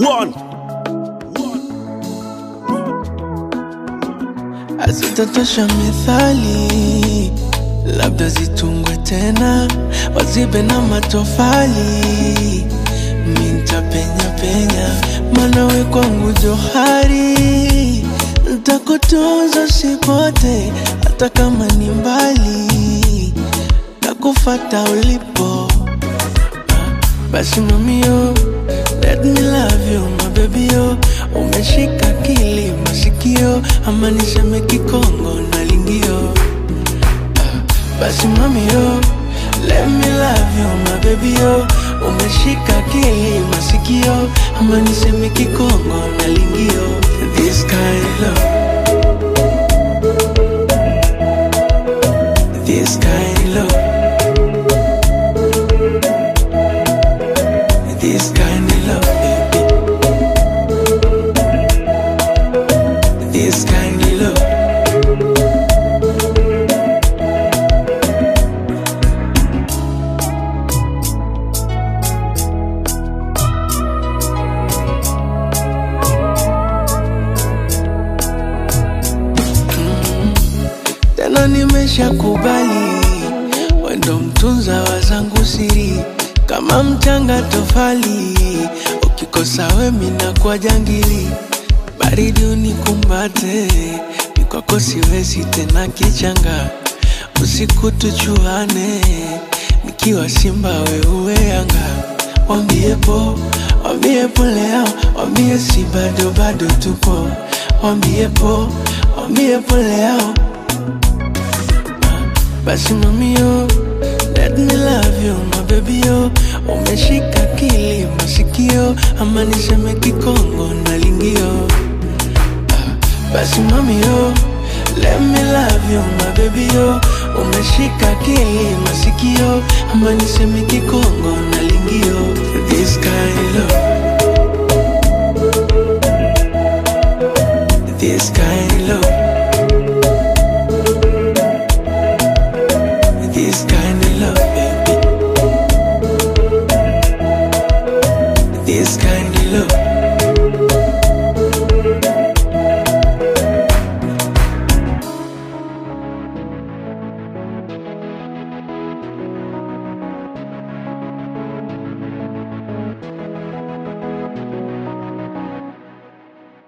One. Hazitatosha mithali, labda zitungwe tena, wazibe na matofali. Mi nitapenya penya, maana we kwangu johari, ntakutunza usipote, hata kama ni mbali, takufata ulipo. Basi mamio, let me love you my baby yo. Umeshika kili masikio, ama niseme kikongo na lingio. Basi mamio, let me love you my baby yo. Umeshika kili masikio, ama niseme kikongo na lingio. This kind of love, this kind of love. This kind of love, baby. This kind of love. Tena nimeshakubali, wendo mtunza wa zangu siri, kama mchanga tofali, ukikosa we mina kwa jangili, baridi unikumbate, mikwako siwezi tena kichanga, usiku tuchuane, nikiwa simba we uwe yanga, wambie po, wambie po leo, wambie si bado bado tupo, wambie po, wambie po leo basi mamio, let me love you my baby yo. Umeshika kili masikio, ama niseme kikongo na lingio. Basi mamio, let me love you my baby yo. Umeshika kili masikio, ama niseme kikongo na lingio. This kind of love, this kind of love.